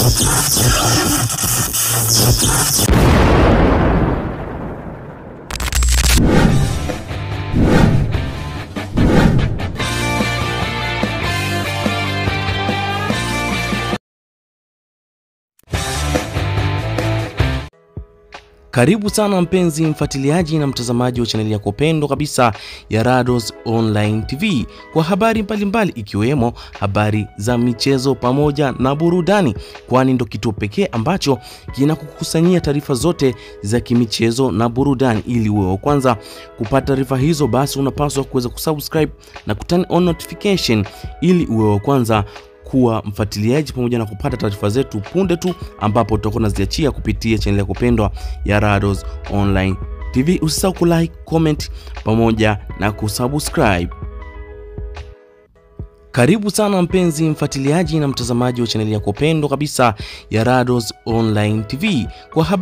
Karibu sana mpenzi mfuatiliaji na mtazamaji wa chaneli yako pendwa kabisa ya Rados Online TV kwa habari mbalimbali ikiwemo habari za michezo pamoja na burudani, kwani ndo kituo pekee ambacho kinakukusanyia taarifa zote za kimichezo na burudani. Ili uwe wa kwanza kupata taarifa hizo, basi unapaswa kuweza kusubscribe na kuturn on notification ili uwe wa kwanza kuwa mfuatiliaji pamoja na kupata taarifa zetu punde tu ambapo tutakuwa tunaziachia kupitia chaneli yako pendwa ya Rados Online TV. Usisahau kulike, comment pamoja na kusubscribe. Karibu sana mpenzi mfuatiliaji na mtazamaji wa chaneli yako pendwa kabisa ya Rados Online TV kwa habari